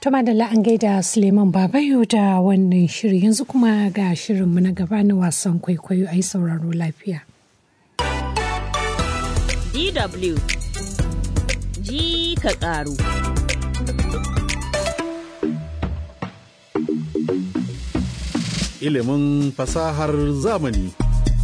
Tuma da an gaida Suleiman Babayo da wannan shiri yanzu kuma ga shirinmu na gaba na wasan kwaikwayo a yi sauraro lafiya. DW ji ka ƙaru. Ilimin fasahar zamani.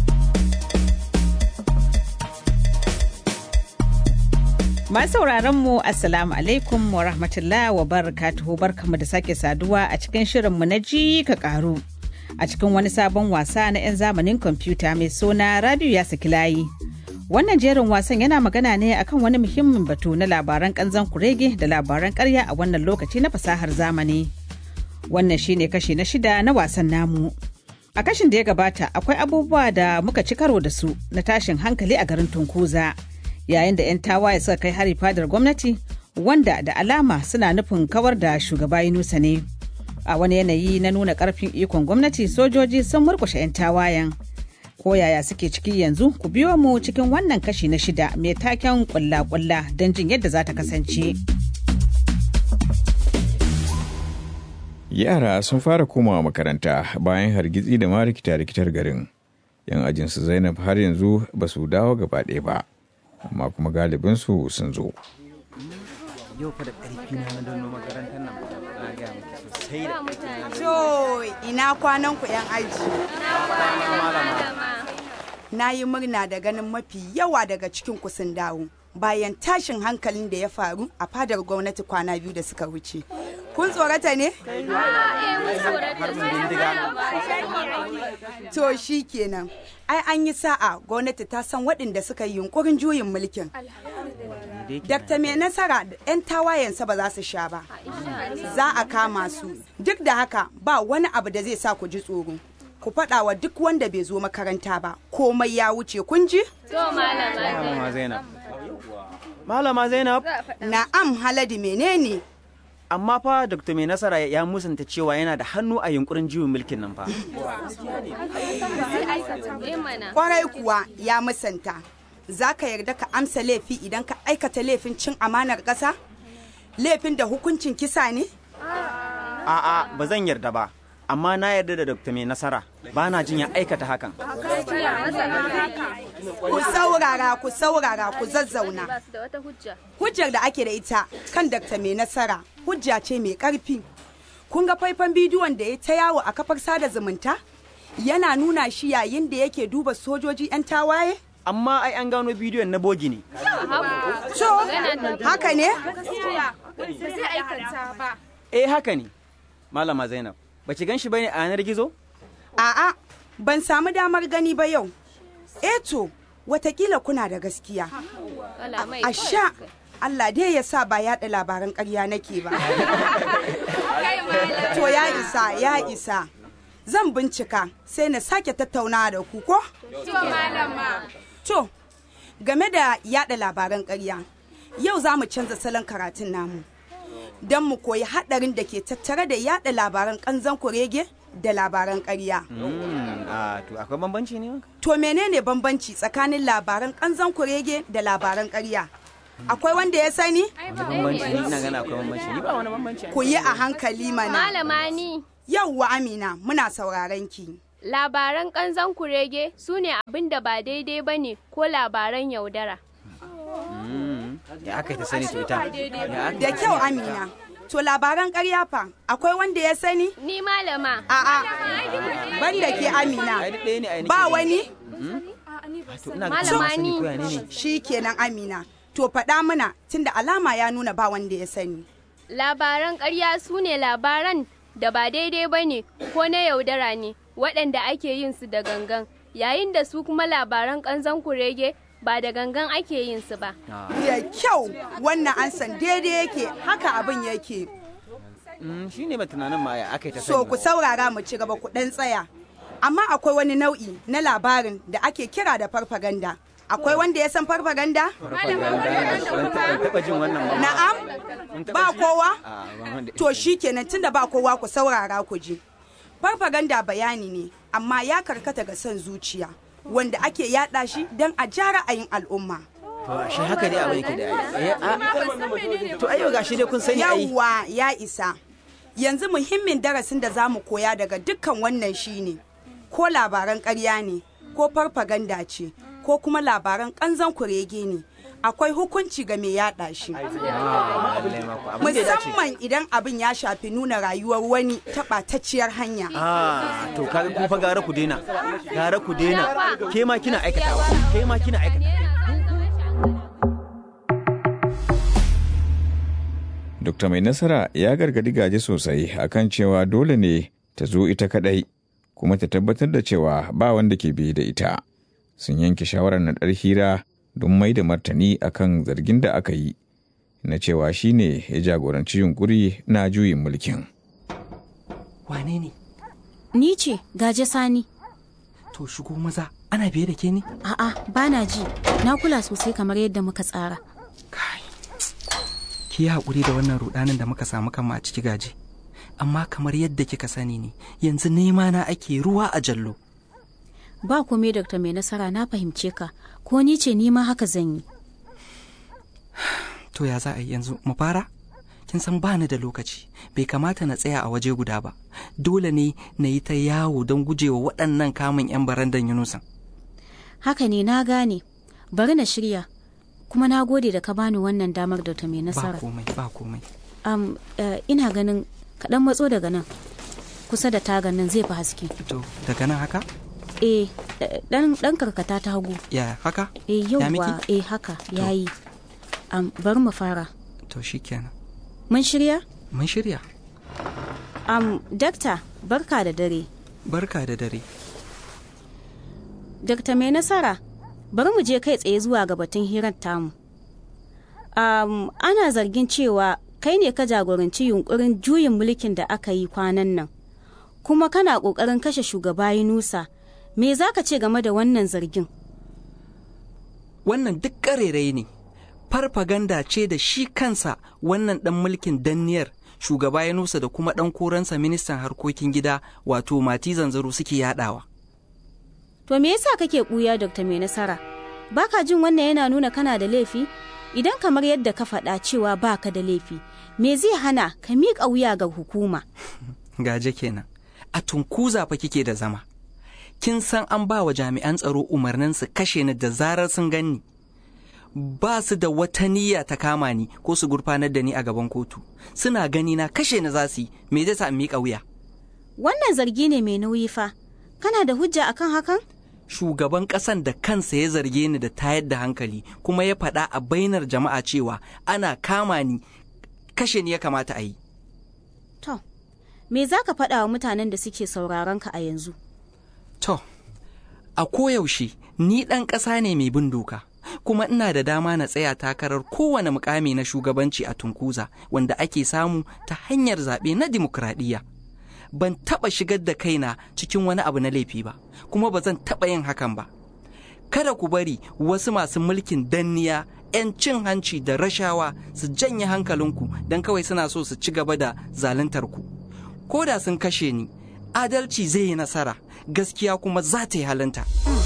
Masu sauraron mu Assalamu alaikum wa rahmatullah wa barakatuhu barkamu da sake saduwa a cikin shirinmu na ji ka karu. A cikin wani sabon wasa na 'yan zamanin kwamfuta mai suna Rabiu ya saki layi. Wannan jerin wasan yana magana ne akan wani muhimmin batu na labaran kanzan kurege da labaran karya a wannan lokaci na fasahar zamani. Wannan shine kashi na shida na wasan namu. A kashin da ya gabata akwai abubuwa da muka ci karo da su na tashin hankali a garin Tunkuza. yayin da 'yan tawaye suka kai hari fadar gwamnati wanda da alama suna nufin kawar da shugaba Yunusa ne. A wani yanayi na nuna karfin ikon gwamnati sojoji sun murkushe 'yan tawayen. Ko yaya suke ciki yanzu ku biyo mu cikin wannan kashi na shida mai taken kulla-kulla don jin yadda za ta kasance. Yara sun fara komawa makaranta bayan hargitsi da ma rikita-rikitar garin. 'Yan ajinsu Zainab har yanzu ba su dawo gaba ɗaya ba. amma kuma galibinsu sun zo. Yau fa da ƙarfi na na dono makarantar nan na gaya miki sosai da To ina kwanan ku 'yan aji. Na yi murna da ganin mafi yawa daga cikin ku sun dawo. Bayan tashin hankalin da ya faru a fadar gwamnati kwana biyu da suka wuce. Kun tsorata ne? To shi kenan. Ai an yi sa'a gwamnati ta san waɗanda suka yi yunkurin juyin mulkin. Dakta mai nasara da 'yan tawayensa ba za su sha ba. Za a kama su. Duk da haka ba wani abu da zai sa ku ji tsoro. Ku faɗa wa duk wanda bai zo makaranta ba. Komai ya wuce kun ji? Malama Zainab. Malama Zainab. Na'am Haladi menene? Amma fa Dr. Mai Nasara ya musanta cewa yana da hannu a yunkurin juyin mulkin nan fa. Kwarai kuwa ya musanta. Za ka yarda ka amsa laifi idan ka aikata laifin cin amanar ƙasa? Laifin da hukuncin kisa ne? A'a ba zan yarda ba. Amma na yarda da Dr. Mai Nasara. Ba na jin ya aikata hakan. Ku saurara, ku saurara, ku zazzauna. Hujjar da ake da ita kan Dr. Mai Nasara hujja ce mai ƙarfi. Kun ga faifan bidiyon da ya ta yawo a kafar sada zumunta? Yana nuna shi yayin da yake duba sojoji 'yan tawaye? Amma ai an gano bidiyon na bogi ne. So, haka ne? Eh haka ne. Malama Zainab. Ba ki gan shi bane a yanar gizo? A'a, ban samu damar gani ba yau. Eto, watakila kuna da gaskiya. A sha, Allah dai ya sa ba yaɗa labaran ƙarya nake ba. To ya isa, ya isa. Zan bincika sai na sake tattauna da ku ko? To, game da yaɗa labaran ƙarya, yau za mu canza salon karatun namu. Don mu koyi haɗarin da ke tattare da yaɗa labaran ƙanzan kurege da labaran ƙarya. A to akwai bambanci ne? To menene bambanci tsakanin labaran ƙanzan kurege da labaran ƙarya? Akwai wanda ya sani? Wani bambanci ni ina gana akwai bambanci. Ni ba wani bambanci. Ku yi a hankali mana. Malama ni Yauwa Amina, muna sauraron ki. labaran ƙanzan kurege su ne abin da ba daidai ba ne ko labaran yaudara. Ya aka yi ta sani to ita. Ya aka Da kyau Amina. To labaran ƙarya fa, akwai wanda ya sani? Ni malama. A'a, banda ke Amina. Ai duk ɗaya ne ai nake Ba gani. wani? To ina ga Malama sani ni. ko ya ne ne? Shi kenan Amina. To faɗa mana tunda alama ya nuna ba wanda ya sani. Labaran ƙarya su ne labaran da ba daidai ba ne ko na yaudara ne waɗanda ake yin su da gangan yayin da su kuma labaran ƙanzan kurege ba da gangan ake yin su ba. Da kyau wannan an san daidai yake haka abin yake. Mm, shi ne ba tunanin ma ya aka yi ta So sani. ku saurara mu ci gaba ku ɗan tsaya. Amma akwai wani nau'i na labarin da ake kira da farfaganda. Akwai wanda ya san farfaganda? Ban taɓa jin wannan ba. Na'am? Ba kowa? A, ban wanda- To shi kenan tunda ba kowa ku saurara ku ji. Farfaganda bayani ne, amma ya karkata ga son zuciya, wanda ake yada shi don a ja ra'ayin al'umma. To ashe haka dai abin yake da ai. Eh, a- To ai yau gashi dai kun sani ai. Yawwa ya isa. yanzu muhimmin darasin da za mu koya daga dukkan wannan shine ko labaran ƙarya ne ko farfaganda ce ko kuma labaran ƙanzan kurege ne akwai hukunci ga mai yaɗa shi musamman idan abin ya shafi nuna rayuwar wani ta ɓatacciyar hanya Ah, to kaga kun fa gara ku daina. Gara ku daina. Ke ma kina aikatawa. Ke ma kina aikatawa. Dokta Mai Nasara ya gargadi gaje sosai akan cewa dole ne ta zo ita kadai kuma ta tabbatar da cewa ba wanda ke biye da ita. Sun yanke shawarar naɗar hira don mai da martani akan zargin da aka yi na cewa shi ne ya jagoranci yunkuri na juyin mulkin. Wane ne? Ni ce gaje sani. To shigo maza ana biye da ke ne? A'a bana ji. Na kula sosai kamar yadda muka tsara. Kai. Ki yi haƙuri da wannan rudanin da muka samu kanmu a ciki gaje. Amma kamar yadda kika sani ne, yanzu nema na ake ruwa a jallo. Ba komai Dr. Mai Nasara na fahimce ka. Ko ni ce ni ma haka zan yi. To ya za a yi yanzu mu fara? Kin san ba ni da lokaci, bai kamata na tsaya a waje guda ba. Dole ne na yi ta yawo don gujewa waɗannan kamun 'yan barandan Yunusan. Haka ne na gane. Bari na shirya. Kuma na gode da ka bani wannan damar Dr. Mai Ba Nasara. komai, ba komai. Am, eh, ina ganin kaɗan matso daga nan. Kusa da tagan nan zai fi haske. To daga nan haka? Eh, eh, ɗan ɗan karkata ta hagu. Ya haka? Eh, Ya yauwa, miki? eh haka, yayi. Am, bari mu fara. To shikenan. Mun shirya? Mun shirya. Am, dakta, barka da dare. Barka da dare. Dakta mai nasara, bari mu je kai tsaye zuwa ga batun hirar tamu. Um, ana zargin cewa kai ne ka jagoranci yunkurin juyin mulkin da aka yi kwanan nan, kuma kana ƙoƙarin kashe shugaba Yunusa. Me za ka ce game da wannan zargin? Wannan duk ƙarerai ne. Farfaganda ce da shi kansa wannan ɗan mulkin danniyar shugaba ya nusa da kuma ɗan koransa ministan harkokin gida wato mati zanzaro suke yaɗawa. To me yasa kake ɓuya Dr. Mai Nasara? Baka jin wannan yana nuna kana da laifi? Idan kamar yadda ka faɗa cewa baka da laifi, me zai hana ka miƙa wuya ga hukuma? Gaje kenan. A tunkuza fa kike da zama. Kin san an ba wa jami'an tsaro umarnin su kashe ni da zarar sun ganni. Ba su da wata niyya ta kama ni ko su gurfanar da ni a gaban kotu. Suna gani na kashe ni za su yi, me zai sa in miƙa wuya? Wannan zargi ne mai nauyi fa. Kana da hujja akan hakan? shugaban ƙasan da kansa ya zarge ni da tayar da hankali kuma ya faɗa a bainar jama'a cewa ana kama ni kashe ni ya kamata a yi. To, me za ka faɗa wa mutanen da suke sauraron ka a yanzu? To, a koyaushe ni ɗan ƙasa ne mai bin doka, kuma ina da dama na tsaya takarar kowane mukami na shugabanci a Tunkuza wanda ake samu ta hanyar zaɓe na dimokuraɗiyya. Ban taɓa shigar da kaina cikin wani abu na laifi ba, kuma ba zan taɓa yin hakan ba. Kada ku bari wasu masu mulkin danniya 'yan cin hanci da rashawa su janye hankalinku don kawai suna so su ci gaba da zaluntar ku. Ko da sun kashe ni, adalci zai yi nasara, gaskiya kuma za ta yi halinta.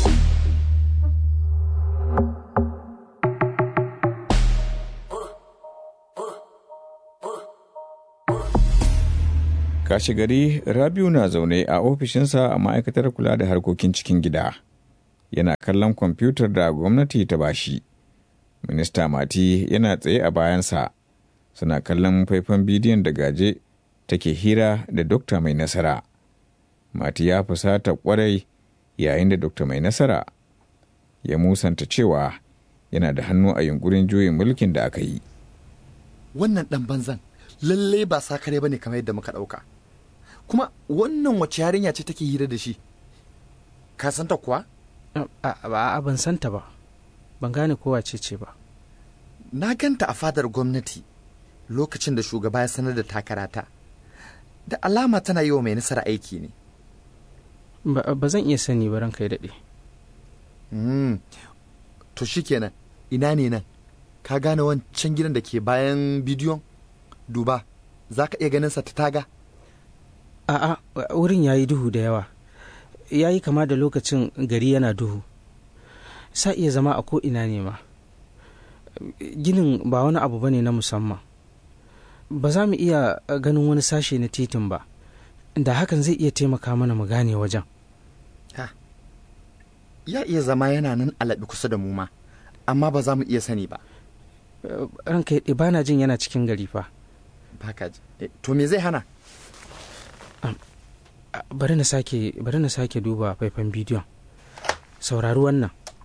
Kashi gari Rabiu na zaune a ofishinsa a ma'aikatar kula da harkokin cikin gida. Yana kallon kwamfutar da gwamnati ta bashi. Minista Mati yana tsaye a bayansa. Suna kallon faifan bidiyon da gaje take hira da Dokta Mai Nasara. Mati ya fusata kwarai yayin da Dokta Mai Nasara ya musanta cewa yana da hannu a yunkurin juyin mulkin da aka yi. Wannan ɗan banzan lalle ba sakare ba ne kamar yadda muka ɗauka. Kuma wannan wace yarinya ce take hira da shi? Ka santa kuwa? a ban santa ba ban gane kowa ce ce ba Na ganta a fadar gwamnati lokacin da shugaba ya sanar da takarata. Da alama tana yi wa mai nasara aiki ne. ba ba zan iya sani ba ranka ya daɗe Hmm. To shikenan ina ne nan? Ka gane wancan gidan da ke bayan bidiyon? Duba, za ka iya ganin sa ta taga? a'a wurin ya yi duhu da yawa ya yi kama da lokacin gari yana duhu sa iya zama a ko'ina ne ma ginin ba wani abu ba ne na musamman ba za mu iya ganin wani sashe na titin ba da hakan zai iya taimaka mana mu gane wajen ya iya zama yana nan alaɓi kusa da mu ma amma ba za mu iya sani ba ranka ya ba na jin yana cikin gari fa baka ji to me zai hana bari na sake bari na sake duba faifan bidiyon saurari wannan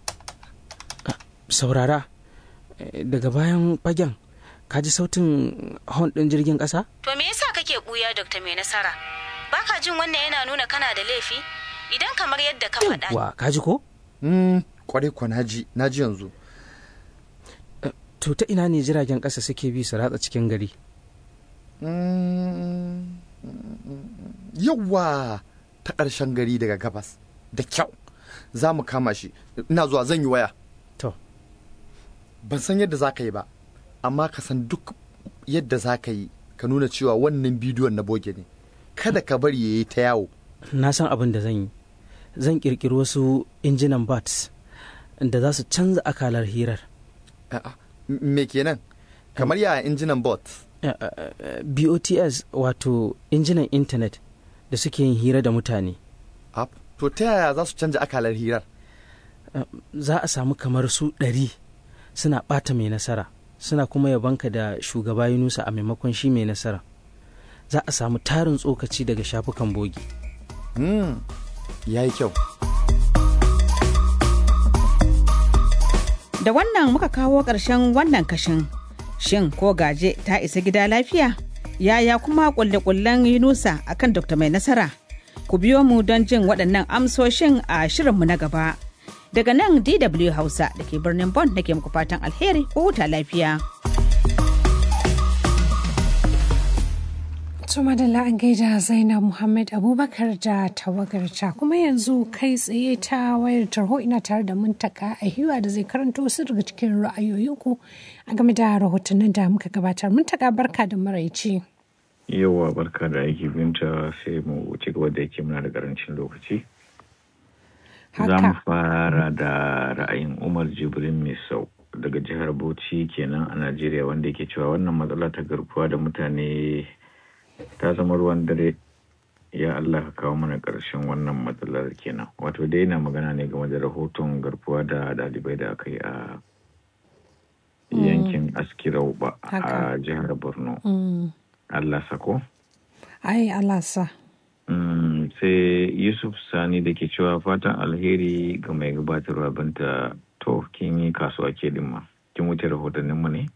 saurara daga bayan fagen ka ji sautin hon ɗin jirgin ƙasa? To me yasa kake ɓuya Dr. Mai Nasara? Baka jin wannan yana nuna kana da laifi? Idan kamar yadda ka faɗa. Wa ka ji ko? Mm, kwarai kwa naji, naji yanzu. To ta ina ne jiragen ƙasa suke bi su ratsa cikin gari? Yawwa ta ƙarshen gari daga gabas. Da kyau. Za mu kama shi. Ina zuwa zan yi waya. To. Ban san yadda za ka yi ba. amma ka san duk yadda za ka yi ka nuna cewa wannan bidiyon na boge ne kada ka bari ya yi ta yawo na san abin da zan yi zan kirkiri wasu injinan bats da za su canza akalar hirar me kenan kamar ya injinan bot bots wato injinan intanet da suke yin hira da mutane to ta yaya za su canza akalar hirar za a samu kamar su ɗari suna ɓata mai nasara suna kuma yabanka da shugaba Yunusa a maimakon shi mai nasara za a samu tarin tsokaci daga shafukan bogi. Mm, ya yi kyau. Da wannan muka kawo ƙarshen wannan kashin. Shin ko gaje ta isa gida lafiya? Yaya kuma ƙulle-ƙullen Yunusa akan Dr. Mai Nasara? Ku biyo mu don jin waɗannan amsoshin a shirinmu na gaba. Daga nan DW Hausa da ke birnin Bonn nake muku fatan alheri ko huta lafiya. To madalla an gaida Zainab Muhammad Abubakar da tawagarta kuma yanzu kai tsaye ta wayar tarho ina tare da muntaka a hiwa da zai karanto wasu daga cikin ra'ayoyinku a game da rahotannin da muka gabatar. Muntaka barka da maraice. Yawa barka da aiki binta sai mu ci gaba da yake muna da karancin lokaci. Za mu fara da ra'ayin Umar Jibrin Misau daga jihar Bauchi kenan a Najeriya wanda yake cewa wannan matsala ta garkuwa da mutane ta zama ruwan dare ya Allah ka kawo mana ƙarshen wannan matsalar kenan wato dai na magana ne game da rahoton garkuwa da ɗalibai da aka yi a yankin askirau ba a jihar borno Allah sako ai Allah sa sai yusuf sani da ke cewa fatan alheri ga mai gabatarwa binta to kin yi kasuwa ke ma kin wuce rahotanninmu ne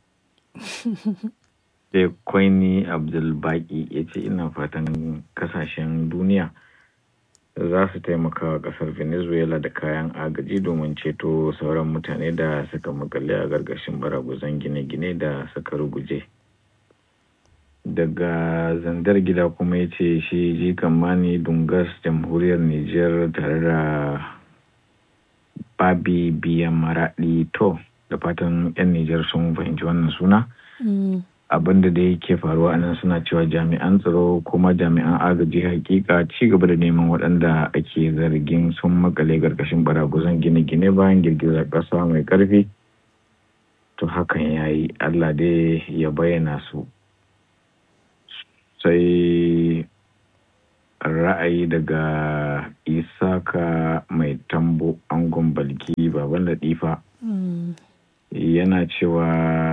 sai kwaini abdulbaki ya ce ina fatan kasashen duniya za su taimaka wa kasar venezuela da kayan agaji domin ceto sauran mutane da suka makale a gargashin baraguzan gine-gine da suka ruguje daga zandar gida kuma ya ce shi jikan mani dungas jamhuriyar niger tare da babi biyan maraɗi to da fatan 'yan niger sun fahimci wannan suna abin da dai ke faruwa nan suna cewa jami'an tsaro kuma jami'an agaji hakika ci gaba da neman waɗanda ake zargin sun makale karkashin baraguzan gine-gine bayan girgizar ƙasa mai ƙarfi to hakan ya yi allah dai ya bayyana su sai ra'ayi daga isaka mai tambo angon balki baban latifa yana cewa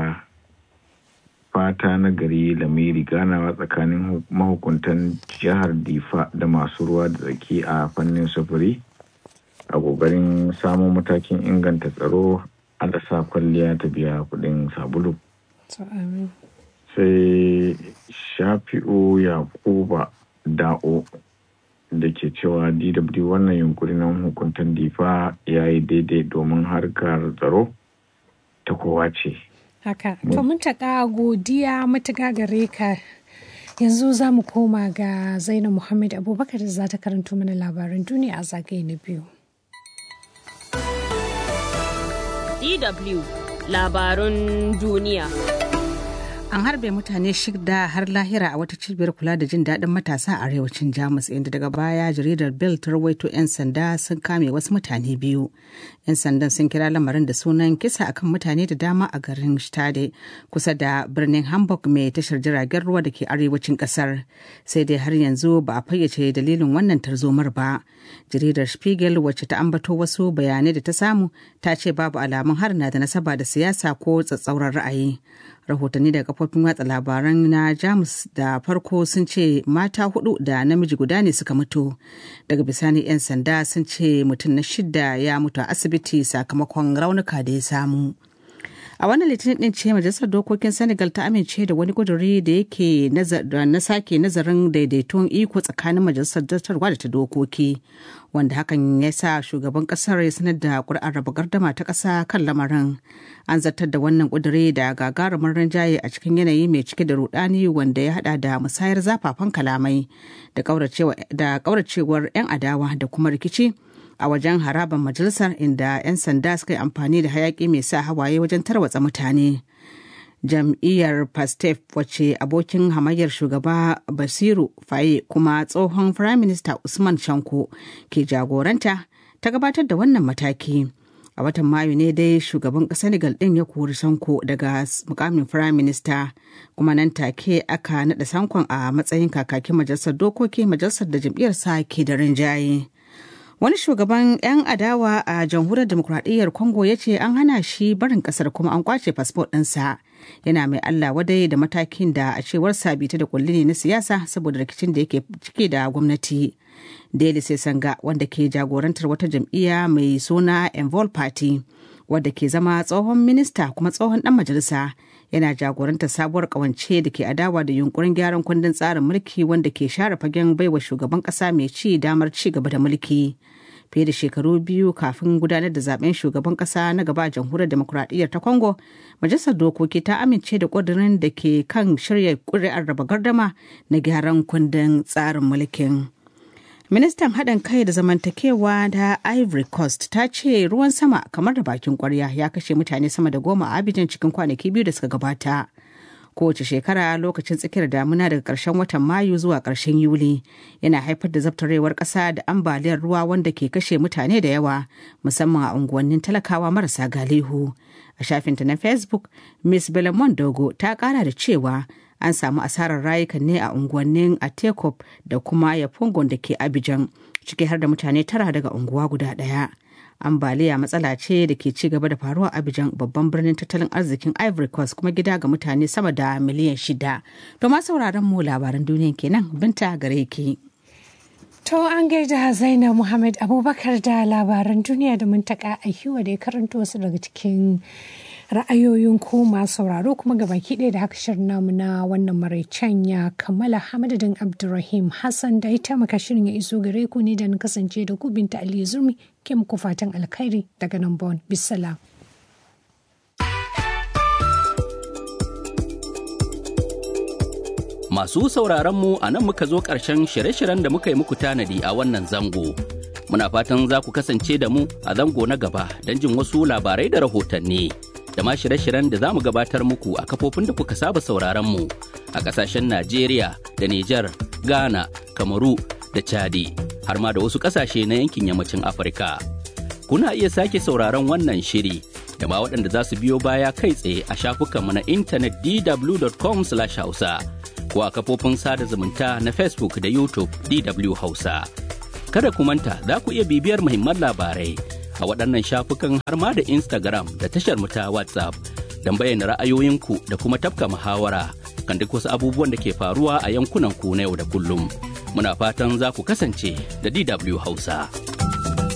fata na gari lamiri ganawa tsakanin mahukuntan jihar difa da masu ruwa da tsaki a fannin sufuri a kokarin samun matakin inganta tsaro da sa kwalliya ta biya kudin sabulu sai shafi'u yakuba da'o da ke cewa dw wannan yunkuri na hukuntan difa ya yi daidai domin harkar tsaro ta kowa ce haka to mun taƙa godiya matuƙa gare ka yanzu za mu koma ga zainab muhammad abubakar da za ta karanto mana labaran duniya a zagaye na biyu dw labarun duniya a an harbe mutane shida har lahira a wata cibiyar kula da jin daɗin matasa a arewacin jamus inda daga baya jaridar bill ta rawaito 'yan sanda sun kame wasu mutane biyu 'yan sandan sun kira lamarin da sunan kisa akan mutane da dama a garin stade kusa da birnin hamburg mai tashar jiragen ruwa da ke arewacin kasar sai dai har yanzu ba a fayyace dalilin wannan tarzomar ba jaridar spiegel wacce ta ambato wasu bayanai da ta samu ta ce babu alamun har na da nasaba da siyasa ko tsatsauran ra'ayi rahotanni daga kafofin watsa labaran na jamus da farko sun ce mata hudu da namiji guda ne suka mutu daga bisani 'yan sanda sun ce mutum na shida ya mutu a asibiti sakamakon raunuka da ya samu a wannan litinin din ce majalisar dokokin senegal ta amince da wani kuduri da yake na sake nazarin daidaiton iko tsakanin majalisar dattarwa da ta dokoki wanda hakan ya sa shugaban kasar ya sanar da kuri'ar raba gardama ta ƙasa kan lamarin an zartar da wannan kuduri da gagarumin rinjaye a cikin yanayi mai cike da rudani wanda ya hada da musayar zafafan kalamai da kauracewar 'yan adawa da kuma rikici a wajen harabar majalisar inda 'yan sanda suka yi amfani da hayaki mai sa hawaye wajen tarwatsa mutane jam'iyyar pastef wacce abokin hamayyar shugaba basiru faye kuma tsohon firaminista usman shanko ke jagoranta ta gabatar da wannan mataki a watan mayu ne dai shugaban senegal din ya kori sanko daga mukamin firaminista kuma nan take aka naɗa sankon a matsayin kakakin majalisar dokoki majalisar da jam'iyyarsa ke da rinjaye. wani shugaban 'yan adawa a jamhuriyar demokuraɗiyyar congo ya ce an hana shi barin ƙasar kuma an kwace fasfo ɗinsa yana mai allah wadai da matakin da a cewar sabita da kulli ne na siyasa saboda rikicin da yake cike da gwamnati daily sanga wanda ke jagorantar wata jam'iyya mai suna envol party wadda ke zama tsohon minista kuma tsohon dan majalisa yana jagorantar sabuwar kawance da ke adawa da yunkurin gyaran kundin tsarin mulki wanda ke share fagen baiwa shugaban kasa mai ci damar ci gaba da mulki fiye da shekaru biyu kafin gudanar da zaben shugaban kasa na gaba a jamhuriyar demokuraɗiyyar ta congo majalisar dokoki ta amince da ƙudurin da ke kan shirya ƙuri'ar raba gardama na gyaran kundin tsarin mulkin ministan haɗin kai da zamantakewa da ivory coast ta ce ruwan sama kamar da bakin kwarya ya kashe mutane sama da goma a abidjan cikin kwanaki biyu da suka gabata kowace shekara lokacin tsakiyar damuna daga ƙarshen watan mayu zuwa ƙarshen yuli yana haifar da zabtarewar ƙasa da ambaliyar ruwa wanda ke kashe mutane da yawa musamman a unguwannin talakawa marasa galihu a shafinta na facebook miss belamon dogo ta ƙara da cewa an samu asarar rayukan ne a unguwannin atekop da kuma yafungon da ke abijan ciki har da mutane tara daga unguwa guda ɗaya ambaliya matsala ce da ke ci gaba da faruwa abijan babban birnin tattalin arzikin ivory coast kuma gida ga mutane sama da miliyan shida to ma sauraron mu labaran duniya kenan binta gare ki To an gaida Zainab Muhammad Abubakar da labaran duniya da muntaka a hiwa da ya karanto wasu daga cikin ra'ayoyin ku masu sauraro kuma gabaki ɗaya da haka shirin namu na wannan maraicen ya kammala hamadadin Abdulrahim Hassan da ya taimaka shirin ya iso gare ku ne da na kasance da ku binta Ali Zurmi ke muku fatan alkhairi daga nan Bon. Bisalam. Masu sauraronmu a nan muka zo ƙarshen shirye-shiryen da muka yi muku tanadi a wannan zango. Muna fatan za ku kasance da mu a zango na gaba don jin wasu labarai da rahotanni. Da ma shirye-shiryen da za mu gabatar muku a kafofin da kuka saba sauraronmu a ƙasashen Najeriya da Nijar, Ghana, Kamaru da Chadi, har ma da wasu ƙasashe na yankin yammacin Afirka. Kuna iya sake sauraron wannan shiri da ma waɗanda za su biyo baya kai tsaye a shafukanmu na intanet dw.com/hausa. ko a kafofin sada zumunta na Facebook da YouTube DW Hausa. Kada ku manta za ku iya bibiyar muhimman labarai a waɗannan shafukan har ma da Instagram da tashar mu ta WhatsApp don bayyana ra'ayoyinku da kuma tafka muhawara kan duk wasu abubuwan da ke faruwa a yankunan ku na yau da kullum. Muna fatan za ku kasance da DW Hausa.